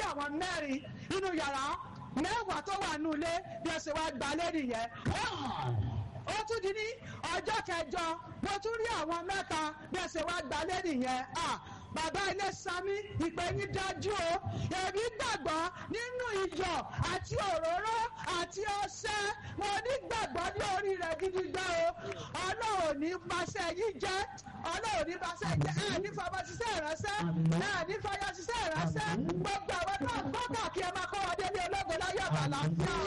àwọn mẹ́rin nínú yàrá mẹ́wàá tó wà nínú ilé bí ẹ ṣe wá gbalẹ̀ nìyẹn ó tún di ní ọjọ́ kẹjọ mo tún rí àwọn mẹ́ta bí ẹ ṣe wá gbalẹ̀ nìyẹn bàbá ilé sami ìpè yín dájú o èmi gbàgbọ́ nínú iyọ̀ àti òróró àti ọṣẹ mo ní gbàgbọ́ ní orí rẹ̀ gidi gbá o ọlọ́run ní paṣẹ yìí jẹ́ ọlọ́run ní paṣẹ jẹ́ ẹ̀ ní fọmọ ṣiṣẹ́ ìránṣẹ́ ẹ̀ ní fọyọ ṣiṣẹ́ ìránṣẹ́ gbogbo àwọn náà gbọ́ kàkí ẹ máa kọ́ wọn délé ológo láyé àbàlá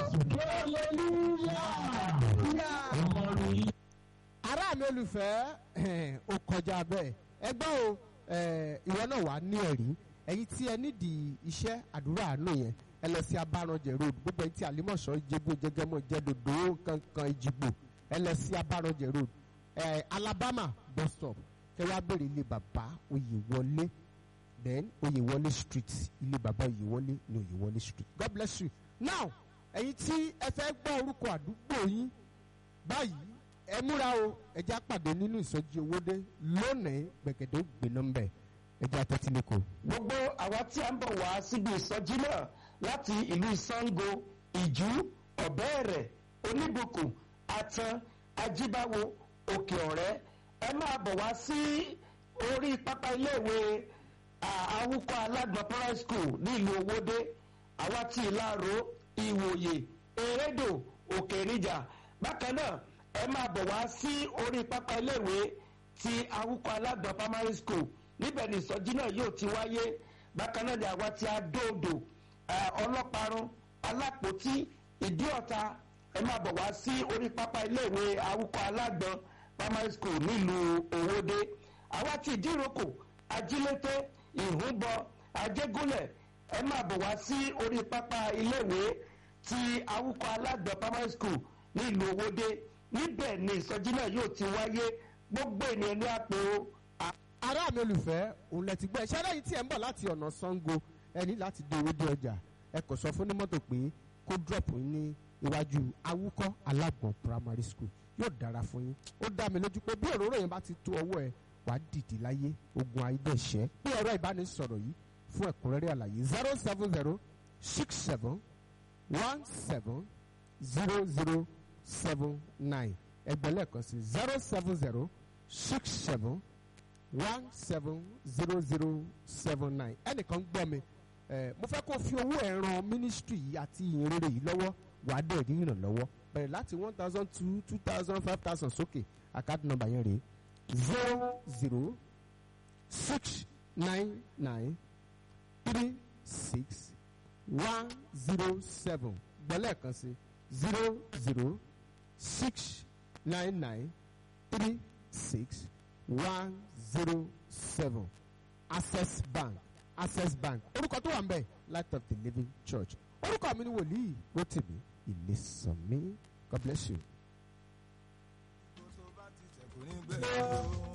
ará mi olùfẹ́ ó kọjá bẹ́ẹ̀ ẹgbẹ́ o ìwọ náà wà ní ẹ̀rí ẹ̀yin tí ẹ nídìí iṣẹ́ àdúrà àánú yẹn ẹ lọ sí abáranjẹ road gbogbo ẹ̀yin tí àlímọ̀ṣọ́ ìjẹ́bú jẹgẹmọ jẹdòdò kankan ìjìgbò ẹ lọ sí abáranjẹ road alabama bus stop kẹ wá bèrè ilé bàbá oyèwọlé then oyèwọlé street ilé bàbá oyèwọlé ní oyèwọlé street god bless you now ẹ̀yin tí ẹ fẹ́ gbọ́ orúkọ àdúgbò yín báyìí ẹ múra o ẹjẹ àpàdé nínú ìsọjí owóde lónìí gbẹgẹdẹ gbéná mbẹ ẹjẹ àtẹtìlẹkọ. gbogbo àwa tí a ń bọ̀ wá síbi ìsọjí náà láti ìlú Ṣàngó ìjú ọ̀bẹ́ẹ̀rẹ̀ oníbùkún àtàn ajíbáwo òkè ọ̀rẹ́ ẹ máa bọ̀ wá sí orí pápá iléèwé àwùkọ alágbọ̀n primary school ní ìlú owóde àwa tí ìlàró ìwòye erédò òkè níjà bákan náà ẹ máa bọ̀ wá sí orí pápá iléèwé ti awúkọ alágbọ̀n primary school níbẹ̀ ni ìsọjí náà yóò ti wáyé bákan náà ni àwa ti adóodò ọlọ́parun alápòtí ìdíọ̀ta ẹ máa bọ̀ wá sí orí pápá iléèwé awúkọ alágbọ̀n primary school nílùú òwòde àwa ti ìdíròkò ajílété ìhúnbọ ajégúnlẹ̀ ẹ máa bọ̀ wá sí orí pápá iléèwé ti awúkọ alágbọ̀n primary school nílùú òwòde níbẹ̀ ni ìsọjí náà yóò ti wáyé gbogbo ènìyàn ní àpò. ará mi olùfẹ́ òun lẹ ti gbọ́ ẹ̀ṣẹ́ lẹ́yìn tí ẹ̀ ń bọ̀ láti ọ̀nà Ṣàngó ẹ ní láti dé owó dé ọjà ẹ kò sọ fún onímọ́tò pé kó drop yín ní iwájú awúkọ́ alágbọ̀n primary school yóò dára fún yín ó dá mi lójú pé bí òróró yẹn bá ti tó ọwọ́ ẹ wàá dìde láyé ogun ayédèṣẹ́ pé ẹ̀rọ ìbánisọ̀rọ̀ yìí fún ẹ̀kúnrẹ́rẹ́ àlàyé zero seven zero six seven one seven zero zero seven nine ẹgbẹ́ lẹ́ẹ̀kan sí zero seven zero six seven one seven zero zero seven nine ẹnìkan gbọ́ mi ẹ mo fẹ́ kó fi owó ẹ̀ ran ministry yìí àti ìyìnrere yìí lọ́wọ́ wàá dẹ̀ rí ìrànlọ́wọ́ bẹ̀rẹ̀ láti one thousand two two thousand five thousand sókè àkáàdì nọ́mbà yẹn rèé zero zero six nine nine three six one zero seven gbọ́lẹ̀ kan sí zero zero six nine nine three six one zero seven access bank access bank orúkọ tó wà ń bẹ̀ light of the living church orúkọ mi ni wòlíì rotimi ìlẹsànmí god bless you. tó bá ti tẹ̀ kò ní gbẹ̀rù.